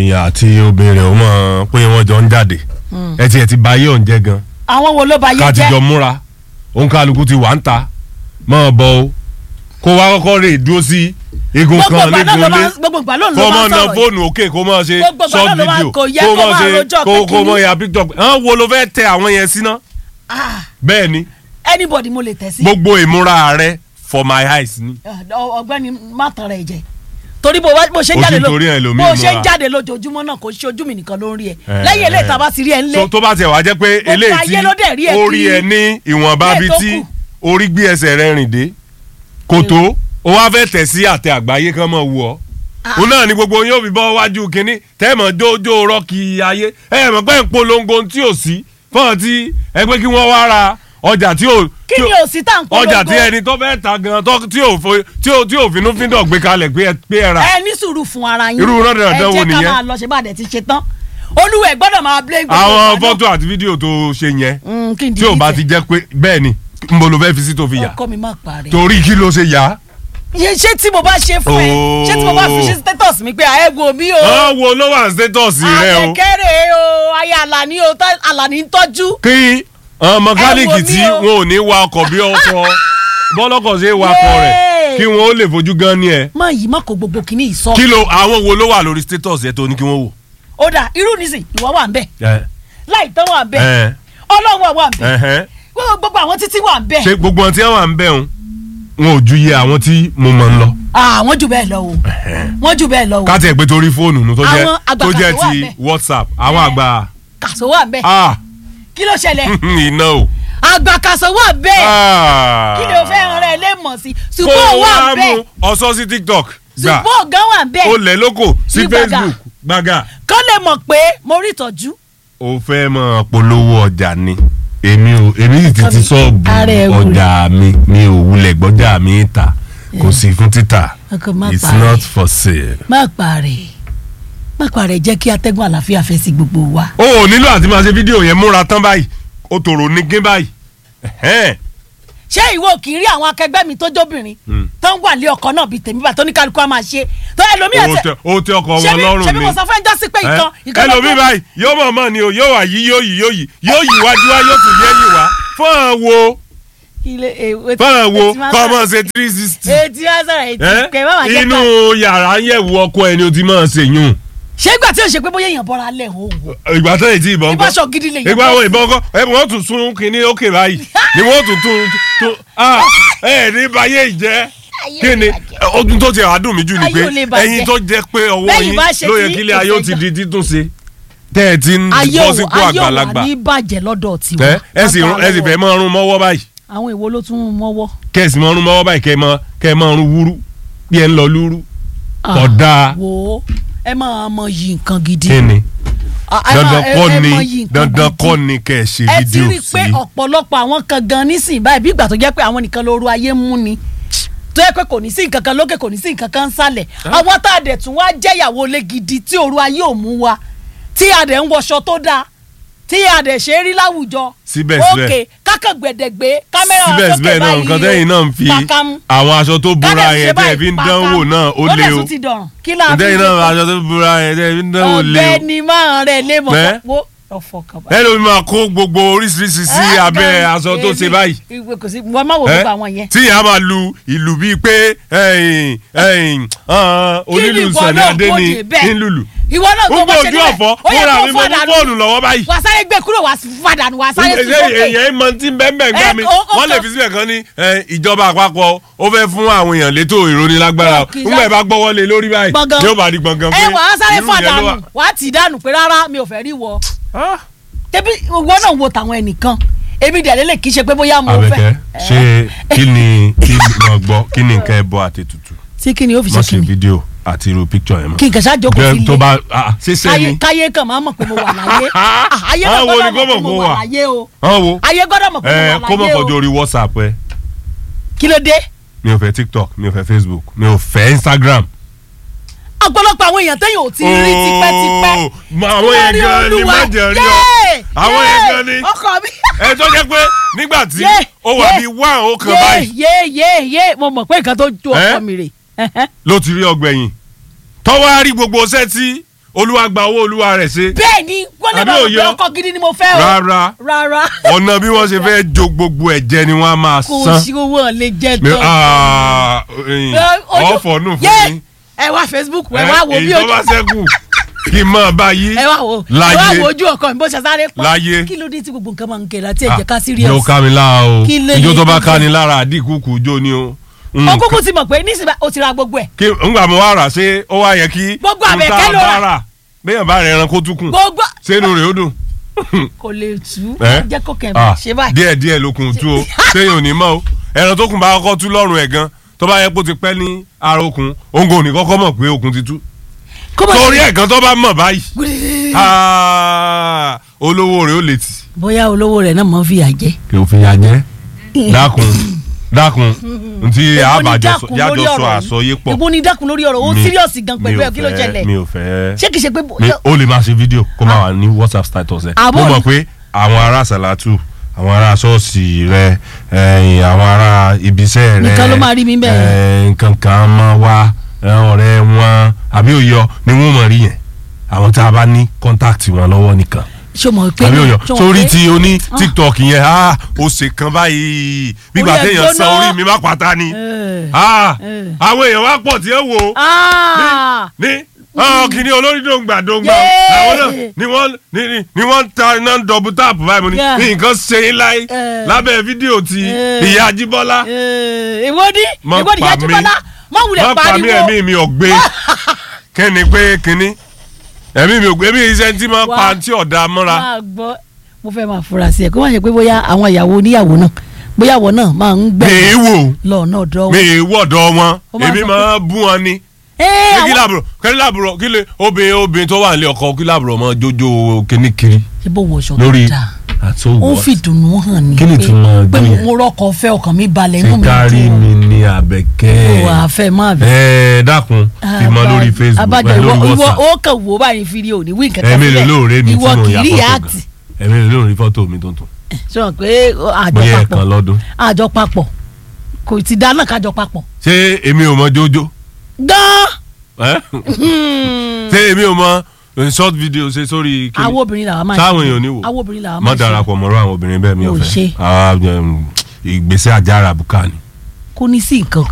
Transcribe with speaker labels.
Speaker 1: èèyàn àti obìnrin ò mọ̀ pé wọ́n jọ ń jáde ẹ ti ẹ ti ba ayé òun jẹ́ gan
Speaker 2: àwọn wo ló ba yé
Speaker 1: ká ti
Speaker 2: jẹ́
Speaker 1: jọ múra òun kálukú ti wà ń ta mọ́ ọ bọ̀ o kó wá kọ́kọ́ rè dúró sí igun
Speaker 2: gbogbo
Speaker 1: kan
Speaker 2: ìgbà náà ló
Speaker 1: nígun
Speaker 2: máa
Speaker 1: lé
Speaker 2: gbogbo ìgbà ló ń
Speaker 1: kó
Speaker 2: lọ
Speaker 1: mọ̀
Speaker 2: máa
Speaker 1: na
Speaker 2: sọ̀rọ̀ yìí.
Speaker 1: fóònù òkè kó mọ̀ ṣe
Speaker 2: Gbogbo ìgbà
Speaker 1: short
Speaker 2: náà ló máa-
Speaker 1: video
Speaker 2: kò yẹ
Speaker 1: kó
Speaker 2: kó
Speaker 1: mọ̀
Speaker 2: máa
Speaker 1: ṣe
Speaker 2: rojọ́
Speaker 1: kó
Speaker 2: pé
Speaker 1: kó mọ̀
Speaker 2: kíní.
Speaker 1: ya picture hàn wo ló fẹ́ tẹ àwọn yẹn sí náà
Speaker 2: Ah,
Speaker 1: bẹ́ẹ̀ ni
Speaker 2: anybody mo lè tẹ̀ sí
Speaker 1: gbogbo ìmúra rẹ for my eyes ni
Speaker 2: Ọ- ọ̀gbẹ́ni má tàn rẹ̀ jẹ torí bó wá- bó ṣe ń
Speaker 1: Ojú
Speaker 2: jáde ló
Speaker 1: torí ẹ̀ lómi
Speaker 2: bó ṣe ń
Speaker 1: múra.
Speaker 2: jáde lójoojúmọ́ náà kò ṣe ojú mi nìkan ló ń rí ẹ
Speaker 1: Eh,
Speaker 2: lẹ́yìn eléyìí
Speaker 1: eh.
Speaker 2: tá a bá ti rí ẹ ńlé
Speaker 1: so tó bá tiẹ̀ wá jẹ́ pé
Speaker 2: Gbogbo
Speaker 1: eléyìí
Speaker 2: ayé ló dẹ̀ rí
Speaker 1: tí
Speaker 2: ẹ
Speaker 1: ó rí
Speaker 2: kiri.
Speaker 1: ẹ ní ìwọ̀nba
Speaker 2: Bẹ́ẹ̀
Speaker 1: bíi
Speaker 2: tó
Speaker 1: tí
Speaker 2: kù.
Speaker 1: orí gbé ẹsẹ̀ rẹ rìn dé kò tó ó wá fẹ́ tẹ̀ sí àtẹ àgbáyé kan mọ̀ wù ọ́ òun náà ni gbogbo yóò fi bọ́ wájú kínní tẹ́ẹ̀mọ̀ jójó rọ́ọ̀kì ayé ẹ̀ mọ̀ pé ń polongo ohun tí ò sí fọ́n tí ẹ pé kí wọ́n wá ra ọjà tí ò
Speaker 2: kí
Speaker 1: tí
Speaker 2: ni
Speaker 1: ò-
Speaker 2: òsì tá à ń polongo
Speaker 1: ọjà tí ẹni tó fẹ́ ta gan tó tí ò fo- tí ò tí ò finú fíndọ̀ gbé kalẹ̀ pé ẹ pé ẹ rà
Speaker 2: ẹ ní sùúrù fún ara yín
Speaker 1: Irú rọ́dọ̀rọ̀dọ̀ wo
Speaker 2: ẹ jẹ́ ká
Speaker 1: nìyẹn?
Speaker 2: máa lọ ṣe bá a dẹ̀ ti ṣe tán olúwẹ̀ gbọ́dọ̀ máa blé gbogbo
Speaker 1: àwọn
Speaker 2: ìgbà náà.
Speaker 1: fọ́tò àti fídíò tó ṣe yẹn
Speaker 2: Mm, kí n
Speaker 1: tí ò bá ti
Speaker 2: delete
Speaker 1: jẹ́ pé bẹ́ẹ̀ ni n bolo fẹ́ fi sí tó fi
Speaker 2: ẹ.
Speaker 1: yà
Speaker 2: ọkọ mi má parí.
Speaker 1: torí kí ló ṣe yá.
Speaker 2: Iye ṣé tí mo bá ṣe fún ẹ ṣé tí mo bá fi ṣe status mi pé ẹ wo mi o
Speaker 1: wọ́n wo ló wà status rẹ o
Speaker 2: àkẹ́kẹ́rẹ́ o ayé àlàní o tá- àlàní ń tọ́jú.
Speaker 1: kí àwọn mẹkáníìkì
Speaker 2: Ẹ wo
Speaker 1: tí
Speaker 2: mí o.
Speaker 1: wọn ò ní wa ọkọ̀ bí ọkọ̀ bọ́lọ́kọ̀ ṣe wakọ̀ rẹ̀
Speaker 2: Yay.
Speaker 1: kí wọn ó lè fojú gan ni ẹ.
Speaker 2: má yìí má kó gbogbo kìíní ìsọ.
Speaker 1: kí ló àwọn wo ló wà lórí status yẹn tó ní kí wọ́n wò.
Speaker 2: ó dà irú nísìn ìwọ wà ń bẹ
Speaker 1: ẹ
Speaker 2: láì tán wà ń bẹ
Speaker 1: ẹ
Speaker 2: ọlọ́run wà ń bẹ
Speaker 1: ẹhẹn.
Speaker 2: gbogbo àwọn títí wà ń bẹ.
Speaker 1: ṣé gbogbo ohun tí wọ́n wà ń bẹ̀ ń wọn ò ju iye àwọn tí mo mọ̀ ń lọ.
Speaker 2: àwọn jù bẹ́ẹ̀ lọ o wọ́n jù bẹ́ẹ̀ lọ o
Speaker 1: ká tiẹ̀ pé torí fóònù nu tó jẹ́
Speaker 2: Àwọn àgbà
Speaker 1: tó jẹ́
Speaker 2: kan tó wà
Speaker 1: ti
Speaker 2: ńbẹ̀.
Speaker 1: whatsapp àwọn
Speaker 2: Ẹ.
Speaker 1: àgbà
Speaker 2: kàṣọ wà ń bẹ
Speaker 1: ah
Speaker 2: kí ló ṣẹlẹ̀
Speaker 1: iná o.
Speaker 2: àgbà kàṣọ wà ń bẹ
Speaker 1: Ah.
Speaker 2: kí ni o fẹ́ ràn rẹ lé mọ̀ sí
Speaker 1: kó
Speaker 2: ṣùgbọ́n
Speaker 1: o
Speaker 2: wà
Speaker 1: wá
Speaker 2: ń bẹ
Speaker 1: mú ọsọ sí tiktok gbà
Speaker 2: ṣùgbọ́n ọ̀gá wà ń bẹ
Speaker 1: ó lẹ̀ lóko sí
Speaker 2: Ní gbàgà.
Speaker 1: facebook gbàgà.
Speaker 2: kọ́ lè mọ̀ pé mo rí ìtọ́jú
Speaker 1: o fẹ́ mọ polówó ọjà ni èmi ò èmi sì ti ti sọ́ọ̀bù
Speaker 2: Ara ẹ̀ wò
Speaker 1: ọjà mi mi ò wulẹ̀ gbọ́jà mi ta kò sí fún títà
Speaker 2: Ọkọ má
Speaker 1: it's
Speaker 2: parí.
Speaker 1: not for sale.
Speaker 2: má parẹ́ má parẹ́ jẹ́ kí atẹ́gùn àlàáfíà fẹ́ sí gbogbo wa.
Speaker 1: o ò nílò àti máa ṣe fídíò yẹn múra tán báyìí o tòrò ní gín báyìí. Ẹ̀hẹ́n.
Speaker 2: ṣé ìwọ kì í rí àwọn akẹgbẹ́ mi tó jóbìnrin tó ń wà lé ọkọ náà bíi tèmi bá tó ní kálukú á máa ṣe tó ẹlòmíì
Speaker 1: o tẹ o tẹ ọkọ wọn lọ́rùn
Speaker 2: ṣebí
Speaker 1: ni.
Speaker 2: mo sọ fún ẹjọ́ sí pé ìkan ìkan
Speaker 1: ẹ lómi báyìí yóò mọ̀ mọ́ ni o yóò wà yí yóò yí yóò yí yóò yí wájú wá yóò tún yẹ́ yí wá fún àwọn wo
Speaker 2: ilé èwe
Speaker 1: fún àwọn wo kọ́ ọmọ ṣe three sixty.
Speaker 2: etí wá sọ̀rọ̀ etí kẹ́ ẹ má máa jẹ́
Speaker 1: inú
Speaker 2: ká
Speaker 1: yàrá yẹ̀wò ọkọ ẹni o ti máa ṣe yún.
Speaker 2: ṣé ìgbà tí o ṣe pé bóyá èèyàn bọ́ra lẹ̀ ń wò
Speaker 1: ìgbà tó yìí tí ìbọn kọ́
Speaker 2: ìbáṣọ gidi lè yẹ
Speaker 1: ìgbà wo ìbọn kọ́ ẹ wọ́n tún sún kínní òkè báyìí ni wọ́n tún tún tún ah ẹ ní báyé ìjẹ́
Speaker 2: Ayé
Speaker 1: kí ni
Speaker 2: ò lè bàjẹ́.
Speaker 1: ọdún tó ti àádùn mi jù ni
Speaker 2: Ayé
Speaker 1: pé
Speaker 2: ò lè bàjẹ́.
Speaker 1: ẹ̀yin tó jẹ́ pé ọwọ́
Speaker 2: Bẹ́yìn
Speaker 1: yín
Speaker 2: bá ṣe
Speaker 1: ló yẹ
Speaker 2: tí
Speaker 1: kílé ayé ó ti
Speaker 2: ìfẹ́
Speaker 1: di títún ṣe tẹ́ ẹ ti ń
Speaker 2: ayé
Speaker 1: bọ́
Speaker 2: ò
Speaker 1: sípò
Speaker 2: ayé ò wà
Speaker 1: àgbàlagbà
Speaker 2: ní bàjẹ́ lọ́dọ̀ tiwa
Speaker 1: ẹ ẹ sì ẹ sì fẹ́ máa rún mọ́wọ́ báyìí
Speaker 2: àwọn èwo ló tún mọ́wọ́
Speaker 1: kẹ́ ẹ sì máa rún mọ́wọ́ báyìí kẹ́ ẹ máa kẹ́ ẹ máa rún wúrú bí ẹ ń lọ lúrú Kódà.
Speaker 2: wo ẹ máa mọ yìí nǹkan gidi
Speaker 1: kí ni
Speaker 2: Ah, ẹ
Speaker 1: dandan
Speaker 2: máa- ẹ-
Speaker 1: kọ́
Speaker 2: ẹ
Speaker 1: ni
Speaker 2: mọ yìí nǹkan
Speaker 1: dandan
Speaker 2: gidi.
Speaker 1: kọ́ ni kẹ́ ẹ ṣe
Speaker 2: ẹ ti
Speaker 1: fídíò
Speaker 2: rí i pé
Speaker 1: sí.
Speaker 2: ọ̀pọ̀lọpọ̀ àwọn kan gan nísìnyí báyìí bí ìgbà tó jẹ́ pé àwọn nìkan lóru ayé ń mú ni tó yẹ pé kò ní sí nǹkan kan lókè kò ní sí nǹkan kan sálẹ̀ àwọn tá a dẹ̀ tún wá jẹ́yàwó lé gidi tí òru ayé ò mú wa tí a dẹ̀ ń wọṣọ tó dáa tí a dẹ̀ ṣe é rí láwùjọ
Speaker 1: Síbẹ̀síbẹ̀.
Speaker 2: òkè kákan gbẹ̀dẹ̀gbẹ̀ kámẹ́rà
Speaker 1: síbẹ̀síbẹ̀ náà nǹkan tẹ́yìn náà ń fi àwọn aṣọ tó búra yẹn tẹ́ ẹ fi ń dánwò náà ó lé o
Speaker 2: ti dọ̀rùn kí láà fi
Speaker 1: tẹ́yìn náà aṣọ tó búra yẹn tẹ́ ẹ fi ń dánwò lé o
Speaker 2: ọ̀gbẹ́ni máa rẹ̀ lé mọ̀
Speaker 1: Bẹ́ẹ̀?
Speaker 2: wo ọ̀fọ̀ kaba.
Speaker 1: ẹ ló máa kó gbogbo oríṣiríṣi sí abẹ́ aṣọ tó ṣe báyìí
Speaker 2: ìwé kò sí wọ́n máa wò
Speaker 1: ẹ?
Speaker 2: gbogbo àwọn yẹn.
Speaker 1: tí ìyá máa lu ìlù bíi pé ẹ̀yìn ẹ̀yìn ah, onílù
Speaker 2: ìwọ
Speaker 1: Sàní
Speaker 2: náà
Speaker 1: Adé
Speaker 2: kó
Speaker 1: ni
Speaker 2: dé bẹ́ẹ̀?
Speaker 1: ńlùlù
Speaker 2: ìwọ náà tó
Speaker 1: gbogbo
Speaker 2: bá ṣe
Speaker 1: ojú
Speaker 2: níbẹ̀
Speaker 1: ọ̀fọ́
Speaker 2: ó yẹ
Speaker 1: fúnra
Speaker 2: kó
Speaker 1: mi mo ní
Speaker 2: fàdánù
Speaker 1: fóònù lọ́wọ́ báyìí
Speaker 2: wà sáré gbé kúrò wà fàdánù wà sáré tún sókè.
Speaker 1: èyàn mọ tí bẹ́ẹ̀ gbà
Speaker 2: Ẹ,
Speaker 1: mí
Speaker 2: ó- ó
Speaker 1: wọ́n lè
Speaker 2: kàn-
Speaker 1: fi síbẹ̀ kan ní ẹ, ìjọba àpapọ̀ ó fẹ́ fún àwọn èèyàn létò ìrónilágbára
Speaker 2: Ó kì í
Speaker 1: nígbà
Speaker 2: sá-
Speaker 1: ẹ bá gbọ́wọ́ lé lórí báyìí
Speaker 2: Gbọ̀ngàn.
Speaker 1: yóò bá di gbọ̀ngàn pé
Speaker 2: ẹ wà á sáré
Speaker 1: irú ìyẹn ló
Speaker 2: fàdánù
Speaker 1: wà.
Speaker 2: wà á tì í dànù pé rárá mi ò fẹ́ rí wọ.
Speaker 1: Ah.
Speaker 2: tẹbi ìwọ náà wo tàwọn ẹnìkan èmi dẹ̀ lélẹ̀ kì í ṣe pé bóyá mo fẹ́.
Speaker 1: Àbẹ̀kẹ́ ṣé kí ni kí ni mo gbọ́ kí ni nǹkan ẹbọ àti tutù
Speaker 2: tí kí ni ó fi
Speaker 1: mo
Speaker 2: ṣe kí
Speaker 1: ṣe
Speaker 2: ni
Speaker 1: fídíò àti irú píkítọ̀ yẹn mọ́.
Speaker 2: kí n kàn ṣáà jókòó
Speaker 1: Jẹ́
Speaker 2: sílé
Speaker 1: tó bá ah, ṣe
Speaker 2: káyé
Speaker 1: sẹ́ni
Speaker 2: káyé kan máa mọ̀ pé mo wà láyé Ah, ayé náà
Speaker 1: Àwọn wo
Speaker 2: gbọ́dọ̀
Speaker 1: ni
Speaker 2: mọ̀ pé
Speaker 1: kó mọ̀
Speaker 2: mo
Speaker 1: kó
Speaker 2: wà
Speaker 1: wà?
Speaker 2: láyé o
Speaker 1: hàn wo
Speaker 2: ayé gbọ́dọ̀ mọ̀ pé
Speaker 1: ẹ
Speaker 2: mo
Speaker 1: kó
Speaker 2: wà
Speaker 1: mọ̀
Speaker 2: láyé
Speaker 1: fọjọ́
Speaker 2: o
Speaker 1: orí WhatsApp ẹ
Speaker 2: kí ló dé
Speaker 1: mi ò fẹ́ TikTok mi ò fẹ́ Facebook mi ò fẹ́ Instagram.
Speaker 2: ọ̀pọ̀lọpọ̀ àwọn èèyàn téèyàn ò ti rí tipẹ́tipẹ́
Speaker 1: Oh, ma- àwọn yẹn
Speaker 2: Lórí
Speaker 1: gan ni
Speaker 2: Olúwa.
Speaker 1: má jẹ́ rí ọ
Speaker 2: Yéè!
Speaker 1: àwọn yẹn
Speaker 2: Yéè!
Speaker 1: gan ni
Speaker 2: ọkọ mi.
Speaker 1: ẹ tó jẹ́ pé nígbà tí
Speaker 2: Yéè!
Speaker 1: ó wà
Speaker 2: Yéè!
Speaker 1: bíi one ó kan
Speaker 2: yé
Speaker 1: báyìí
Speaker 2: yé yé yé mo mọ̀ pé nǹkan tó ju ọkọ
Speaker 1: Eh?
Speaker 2: mi rè
Speaker 1: ló ti rí ọgbẹ̀yìn tọ́wọ́ á rí gbogbo iṣẹ́ tí olúwa gba owó olúwa rẹ̀ ṣe
Speaker 2: bẹ́ẹ̀ ni wọ́n lè
Speaker 1: Àbí
Speaker 2: bá wọn
Speaker 1: òye
Speaker 2: pé
Speaker 1: ọ?
Speaker 2: ọkọ gidi ni mo fẹ́ o
Speaker 1: rárá
Speaker 2: rárá
Speaker 1: ọ̀nà bí wọ́n ṣe fẹ́ jo gbogbo ẹ̀jẹ̀ ni wọ́n á máa
Speaker 2: kò
Speaker 1: san
Speaker 2: sí owó ọ̀lẹ́ jẹ́
Speaker 1: Mi-
Speaker 2: tán.
Speaker 1: ah, ẹ̀yin,
Speaker 2: Ojú-
Speaker 1: ọ̀fọ̀ nù fún
Speaker 2: Yé!
Speaker 1: mi
Speaker 2: ẹ wá Facebook ẹ wá wo
Speaker 1: èyí
Speaker 2: bí
Speaker 1: tó
Speaker 2: ojú
Speaker 1: bá ṣẹ́kù kí n máa bá yí
Speaker 2: ẹ wá wo ẹ
Speaker 1: láyé.
Speaker 2: wá wo ojú ọkọ mi bó ṣe sáré pọ̀
Speaker 1: Láyé.
Speaker 2: kí ló dé tí gbogbo nǹkan máa ń kẹlẹ àti ẹ̀jẹ̀ ká serious.
Speaker 1: yóò ká mi lára o
Speaker 2: Kí ló
Speaker 1: ijó
Speaker 2: lè
Speaker 1: tó bá
Speaker 2: dé?
Speaker 1: ká ni lára àdínkù kù jó ni o. Mm,
Speaker 2: ó kúkú ti mọ̀ pé nísìnyí o ti ra gbogbo ẹ̀
Speaker 1: kí ngbà mo wá rà ṣé ó wá yẹ kí
Speaker 2: Gbogbo
Speaker 1: n tá
Speaker 2: àbẹ̀kẹ́ ló rà.
Speaker 1: bá rà béèyàn bá rẹ̀ ẹran kó tún kù
Speaker 2: gbogbo
Speaker 1: sínú rẹ̀ ó dùn.
Speaker 2: kò lè tú
Speaker 1: Eh?
Speaker 2: jẹ́ kó kẹ̀
Speaker 1: Ah,
Speaker 2: mí ṣe báyìí.
Speaker 1: díẹ̀ díẹ̀ ló kùn tú o séyìn ò ní mọ́ o ẹran tó kùn bá kọ́kọ́ tú lọ́rùn ẹ̀ gan tó bá yẹ kó ti pẹ́ ní ara okùn òǹgò ní kọ́kọ́ mọ̀ pé okùn ti tú
Speaker 2: kó mọ̀
Speaker 1: torí
Speaker 2: sí-
Speaker 1: ẹ̀ gan tó bá mọ̀ báyìí ah, olówó rẹ̀ ó lè tì.
Speaker 2: bóyá olówó rẹ̀ náà mọ̀ fi yà jẹ́.
Speaker 1: kí o fi ya jẹ́ dákun dákun ntí
Speaker 2: Èwo ni
Speaker 1: àbájọ
Speaker 2: dákun lórí
Speaker 1: sọ
Speaker 2: ọ̀rọ̀ yìí?
Speaker 1: àsọyé pọ̀
Speaker 2: èwo ni dákun lórí ọ̀rọ̀ o
Speaker 1: Mi-
Speaker 2: serious gan pẹ̀lú
Speaker 1: mi ò
Speaker 2: ẹ̀ kí ló
Speaker 1: fẹ́-
Speaker 2: jẹlẹ̀
Speaker 1: mi ò fẹ́
Speaker 2: ṣé kìí ṣe pé
Speaker 1: mi ó lè máa ṣe fídíò kó máa wà ní whatsapp status ẹ
Speaker 2: Àbọ̀
Speaker 1: mo mọ̀
Speaker 2: ni-
Speaker 1: pé àwọn ará sàlátù àwọn ará ṣọ́ọ̀ṣì rẹ ẹ̀yìn àwọn ará ibiṣẹ́ rẹ
Speaker 2: Nìkan ló máa rí mi bẹ́ẹ̀.
Speaker 1: ẹ̀, nǹkan kan máa wá ẹ̀, ọ̀rẹ́ wọn àbí òyọ ni wọ́n mọ̀ rí yẹn àwọn tá a bá ní kọ́ńtáàtì wọn lọ́wọ́ nìkan
Speaker 2: ṣé o mọ̀ pé
Speaker 1: àbí òyọ
Speaker 2: ṣé o mọ̀
Speaker 1: sórí
Speaker 2: pé-
Speaker 1: tí o ní tiktok yẹn ah ó ṣe kan báyìí gbígbà
Speaker 2: Orí ẹ̀
Speaker 1: téèyàn san
Speaker 2: gbóná.
Speaker 1: orí mi má pátá ni
Speaker 2: Eh.
Speaker 1: ah
Speaker 2: Eh.
Speaker 1: àwọn èèyàn wá pọ̀ tí ẹ wò ó
Speaker 2: Ah!
Speaker 1: ní ọ kìíní olórí dòǹgbà dòǹgbà
Speaker 2: Yéé.
Speaker 1: làwọn náà ni wọ́n ni ni ni wọ́n ń ta iná dọ̀bù táàpù báyìí mo ní
Speaker 2: Yeah.
Speaker 1: ní nǹkan ṣe yín láyé
Speaker 2: Eh.
Speaker 1: lábẹ́ fídíò ti
Speaker 2: Eh.
Speaker 1: ìyá Ajíbọ́lá
Speaker 2: Eh, èwo ni
Speaker 1: Má
Speaker 2: èwo ni
Speaker 1: pa
Speaker 2: yájú
Speaker 1: mí.
Speaker 2: bọ́lá má wulẹ̀
Speaker 1: má pa mí
Speaker 2: pariwo
Speaker 1: ẹ̀mí mi ọ̀gbẹ́ kẹ́ni pé kínní ẹ̀mí mi ọ̀gbẹ́ mi iṣẹ́ tí máa
Speaker 2: Wá.
Speaker 1: pa tí ọ̀dà mọ́ra
Speaker 2: máa gbọ́ mo fẹ́ máa fura sí ẹ̀ kó má ṣe pé bóyá àwọn ìyàwó oníyàwó náà bóyá àwọn náà máa ń
Speaker 1: mi
Speaker 2: gbẹ
Speaker 1: ì wò
Speaker 2: lọ́nà ọ̀dọ́
Speaker 1: mi
Speaker 2: wọn.
Speaker 1: ì wọ̀dọ̀ wọn
Speaker 2: Ó máa
Speaker 1: èmi
Speaker 2: sọ
Speaker 1: máa bú wọn ni
Speaker 2: Ẹ,
Speaker 1: ṣé kí
Speaker 2: àwọn-
Speaker 1: làbúrò kí làbúrò kí lè obìnrin obìnrin tó wà nílé ọkọ kí làbúrò mọ jójó kíní kiri
Speaker 2: ṣé bó wọṣọ
Speaker 1: lórí
Speaker 2: tó dáa
Speaker 1: àti
Speaker 2: ó
Speaker 1: òwò
Speaker 2: fi dùnnú hàn ní
Speaker 1: Kí ni
Speaker 2: pé-
Speaker 1: ìtumọ̀
Speaker 2: pé
Speaker 1: ọdún yẹn?
Speaker 2: mo rọkọ̀ fẹ́ ọkàn mi balẹ̀ inú
Speaker 1: ti
Speaker 2: mi
Speaker 1: kárí
Speaker 2: dùn.
Speaker 1: mi ní
Speaker 2: ó
Speaker 1: abẹ́kẹ́
Speaker 2: wà á fẹ́ máa bẹ̀.
Speaker 1: ẹ dákun fi mọ lórí facebook
Speaker 2: abájọ
Speaker 1: ẹ
Speaker 2: ìwọ
Speaker 1: lórí
Speaker 2: ìwọ
Speaker 1: whatsapp
Speaker 2: ó kàn wò báyìí fídíò ní wí nǹkan kan
Speaker 1: ẹ̀mí lè lóore mi tí
Speaker 2: ìwọ
Speaker 1: mo
Speaker 2: kì
Speaker 1: yà
Speaker 2: í rí
Speaker 1: fọ́tò
Speaker 2: àtì
Speaker 1: gan ẹ̀mí lè lóore fọ́tò mi tuntun
Speaker 2: sọ pé àjọ
Speaker 1: bóyá
Speaker 2: papọ̀
Speaker 1: ẹ̀kan lọ́dún
Speaker 2: àjọ papọ̀ kò ti dáná kájọ papọ̀
Speaker 1: ṣé èmi ò mọ jójó
Speaker 2: gan
Speaker 1: ẹ? ṣé èmi ò mọ eh, short video ṣe sórí kíni
Speaker 2: àwọn obìnrin làwọn máa ń
Speaker 1: sáwọn
Speaker 2: ṣe.
Speaker 1: èèyàn ò ní wò
Speaker 2: àwọn obìnrin làwọn
Speaker 1: má
Speaker 2: máa ń ṣe
Speaker 1: darapọ̀ mọ́rọ́ àwọn obìnrin bẹ́ẹ̀ mi ò
Speaker 2: Ò ṣe.
Speaker 1: fẹ́ Ah, um, ìgbésẹ̀ àjàrà bùkà ni
Speaker 2: kò ní sí nǹkan